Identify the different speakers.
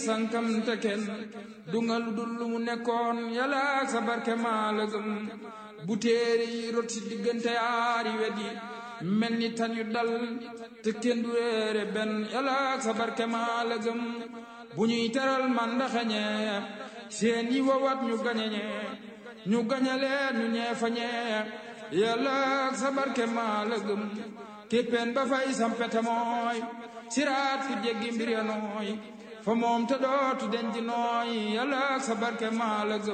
Speaker 1: sankam te kenn du nga lu dul lu mu nekkoon yàlla ak sa barke maa la gëm bu téere yi rot si diggante yaari wet yi mel ni tan yu dal te kenn du réere benn yàlla ak sa barke maa la gëm bu ñuy teral man ndaxañe seen yi wawat ñu gañeñe ñu gañaleen ñu ñeefañee yàlla ak sa barke maa la gëm képpeen ba fay sampete mooy siraat fu jéggi mbir ya nooy fa moom te dootu denc nooy yàlla ak sa barke maa la gëm